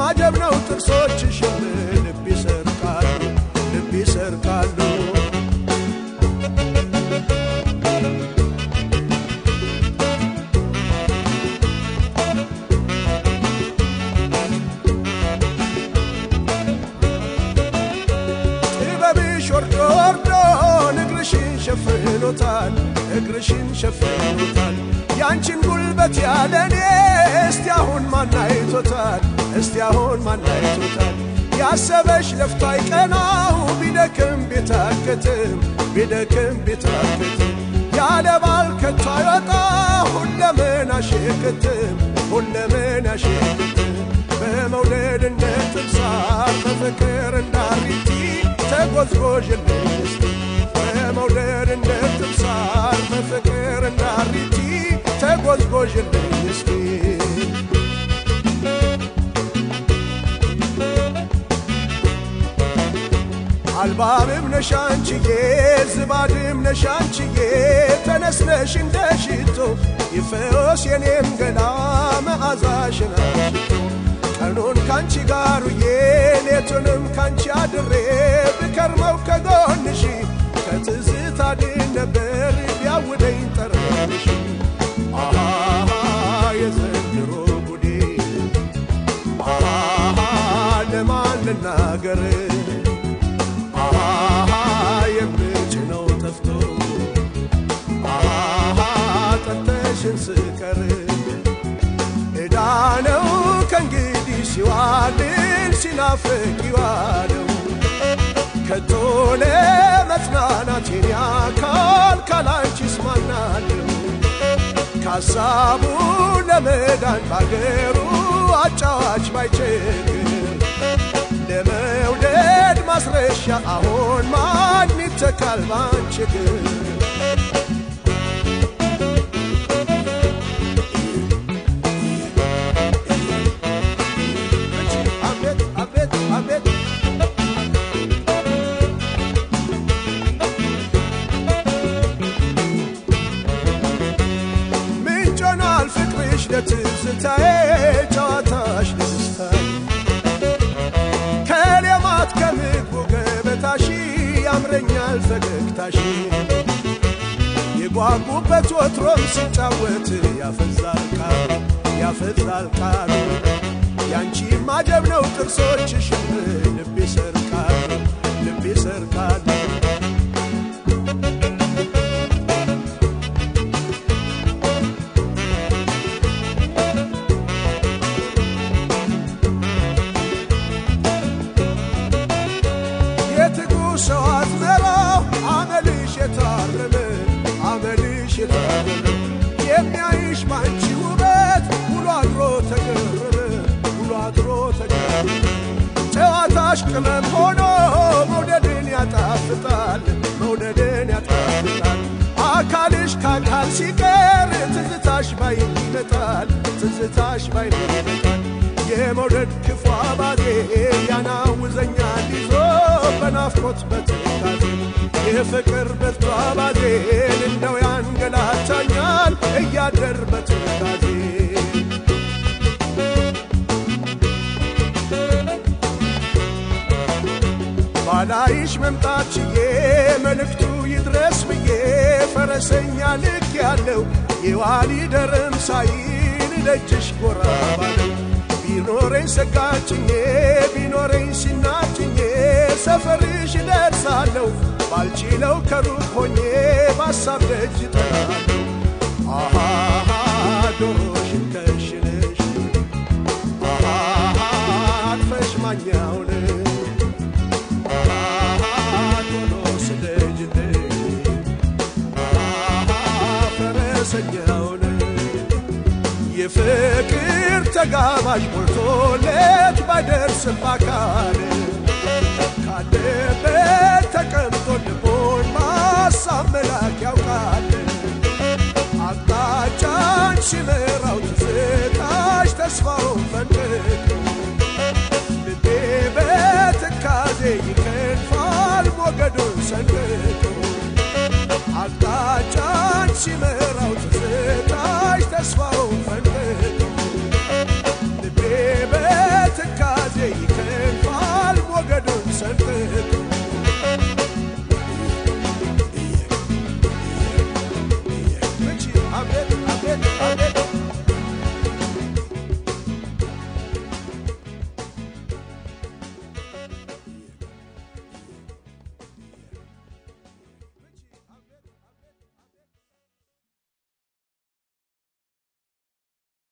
ማጀብ ነው ጥርሶችሽም ልብ ይሰርቃሉ ልብ ይሰርቃሉ ጥበብሽ ወርዶ ወርዶ እግርሽን ሸፍኖታል እግርሽን ሸፍኖታል ያንቺን ጉልበት ያለኔ እስቲ አሁን ማናይቶታል እስቲ አሁን ማናይቶታል ያሰበሽ ለፍቶ አይቀናው ቢደክም ቢታክትም ቢደክም ቢታክትም ያለ ባል ከቶ አይወጣ ሁለምን አሽክትም ሁለምን አሽክትም በመውደድ እንደ ጥብሳር በፍቅር እንዳሪቲ ተጎዝጎዥልኝ እስቲ በመውደድ እንደ ጥብሳር በፍቅር እንዳሪቲ ተጎዝጎዥልኝ እስቲ አልባብም ነሻንችዬ ዝባድም ነሻንችዬ ተነስነሽ እንደ ሽቶ ይፈወስ የኔም ገላ መዓዛሽን አሽቶ ቀኑን ካንቺ ጋር ውዬ ሌቱንም ካንቺ አድሬ ብከርመው ከጎንሽ ከትዝታ ድን ነበር ቢያውደኝ ጠረንሽ አሃ የዘንድሮ ጉዴ አሃ ለማን ልናገር አሃ የምጭነው ጠፍቶ አሃ ጠርተሽን ስቀር ዕዳ ነው ከእንግዲህ ሲዋልን ሲናፍቅ ይዋለው ከቶ ለመጽናናት የኔ አካል ካላንቺ እስማናለሁ ከሐሳቡ ለመዳን ባገሩ አጫዋች ባይቸግር ለመውደድ ማስረሻ አሁን ማን ይተካል ባንቺ እግር አቤት አቤት አቤት ምንጮናል ፍቅርሽ ለትዝታዬ ጨዋታሽ ለደስታዬ ከሌማት ከምግቡ ገበታሽ ያምረኛል ፈገግታሽ የጓጉበት ወትሮም ሲጫወት ያፈዛል ቃሉ ያፈዛል ቃሉ ያንቺ ማጀብ ነው ጥርሶችሽ ልብ ይሰርቃሉ ልብ ይሰርቃሉ የትጉ ሰው አዝመራው አመልሽ የታረመ አመልሽ የታረመ የሚያይሽ ባንቺ ውበት ውሎ አድሮ ተገረመ ውሎ አድሮ ተገረመ ጨዋታሽ ቅመም ሆኖ መውደድን ያጣፍጣል መውደድን ያጣፍጣል አካልሽ ከአካል ሲቀር ትዝታሽ ባይን ይመጣል ትዝታሽ ባይን ይመጣል የመውደድ ክፉ አባዜ ያናውዘኛል ይዞ በናፍቆት በትካዜ የፍቅር ብርቱ አባዜን እንደው ያንገላታኛል እያደር በትካዜ ባላይሽ መምጣት ችዬ መልእክቱ ይድረስ ብዬ ፈረሰኛ ልክ ያለው የዋሊ ደርም ሳይል ደጅሽ ጎራ ባለው ቢኖረኝ ሰጋችኜ ቢኖረኝ ሲናችኜ ሰፈርሽ ደርሳለሁ ባልችለው ከሩቅ ሆኜ ባሳብ ደጅ ጠራለሁ አሃ ዶሮሽን ከሽነሽ አሃ አጥፈሽ ማኛውን ቶሎ ስደጅልኝ ፈረሰኛውን የፍቅር ተጋባዥ ሞልቶለት ባይደርስም በአካል ካለበት ተቀምጦ ልቦን ማሳብ መላክ ያውቃል አቅጣጫን ሲመራው ትዝታሽ ተስፋውን ፈንድቅ ልቤ በትካዜ ይከንፋል ሞገዱን ሰንድቆ አቅጣጫን ሲመራ